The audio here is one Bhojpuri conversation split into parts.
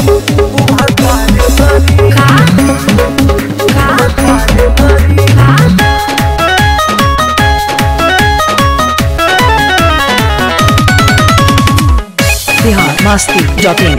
भतार करी का का का बिहार मस्ती डॉट इन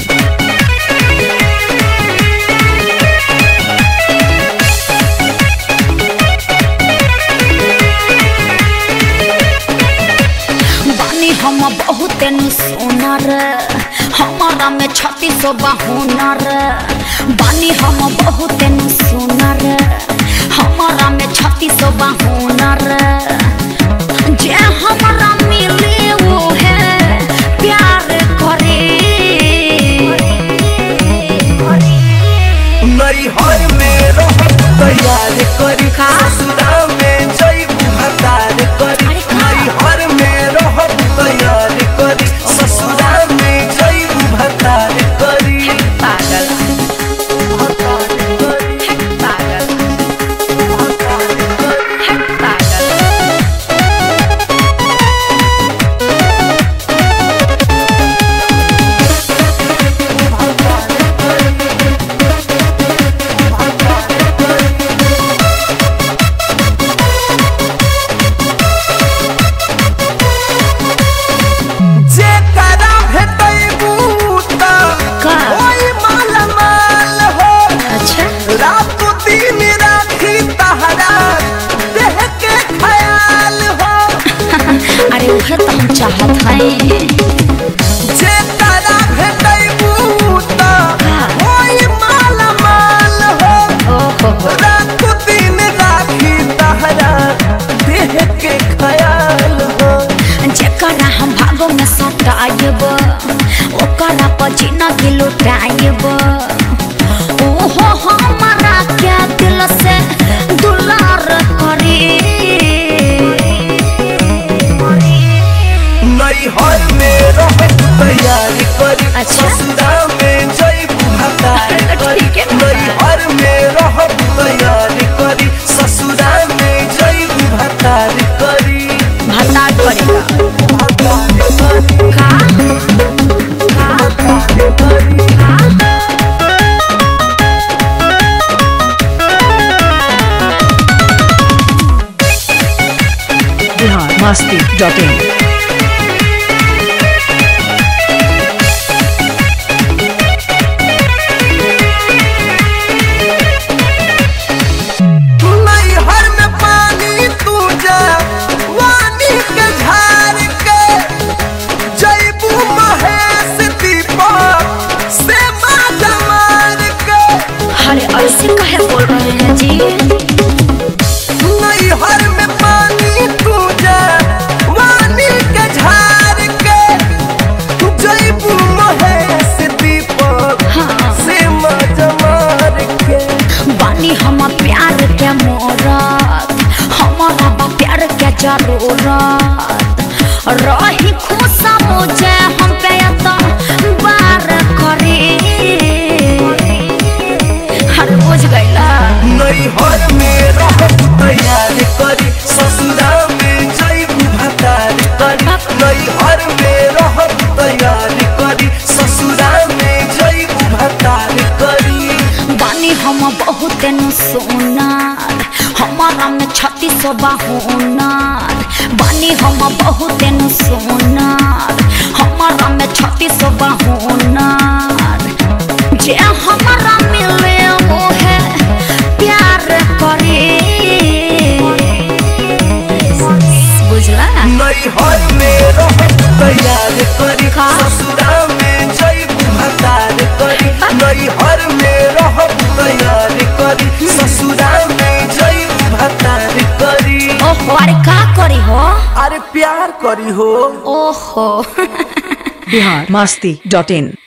बानी हम बहुत सुनर हमारा में छत्तीस हुनर बानी हम बहुत सुनर हमारा में छत्तीस हुनर जे हमारा मिले वो है प्यार करे नैहर में रह तैयार करी का? ससुरा में जैबू भतार करी अरे का? नैहर में रह तैयार करी ससुरा में जैबू भतार करी पागल भतार करी पागल भतार करी पागल जेकरा भेटैबू त का? ओइ मालामाल हो अच्छा रात दिन राखी तहरा देह के ख्याल हो अरे उहे तो हम चाहत हैं जेकरा भेटैबू त ओइ मालामाल हो ओहो रात दिन राखी तहरा देह के ख्याल हो जेकरा हम भागो में सटायब ओकरा पर जिंदगी लुटायब ओहो हमारा क्या दिल से दुलार करे नैहर में रह तैयार करी अच्छा। ससुरा में जैबू भतार करी ठीक है। नैहर में रह तैयार करी ससुरा में जैबू भतार करी भतार करेगा भतार करी का भतार करी बिहार मस्ती डॉट इन नैहर में पानी तू जा वानी के झार के जैबू महेश दीपक से माजा मार के अरे ऐसे कहे बोल रहे हैं जी नैहर में पानी तू जा वानी के झार के जैबू महेश दीपक हाँ से माजा मार के बानी हम प्यार के मोरत हमारा बा प्यार के जरूरत रही खुश मुझे हम पे तो बार करे हर बुझ गईला नैहर में रह तैयार करी ससुरा में जैबू भतार करी नैहर में रह तैयार करी ससुरा में जैबू भतार करी बानी हम बहुत नु सोनार हमारा में छत्तीस हुनर बानी हम बहुत नु सोनार हमारा में छत्तीस हुनर जे हमारा मिले वो है प्यार करे बुझला नैहर में रह तैयार करी का? ससुरा में जैबू भतार करी नैहर में रह तैयार करी ससुरा में जैबू भतार करी ओहो अरे का करी हो अरे प्यार करी हो ओहो बिहार मस्ती डॉट इन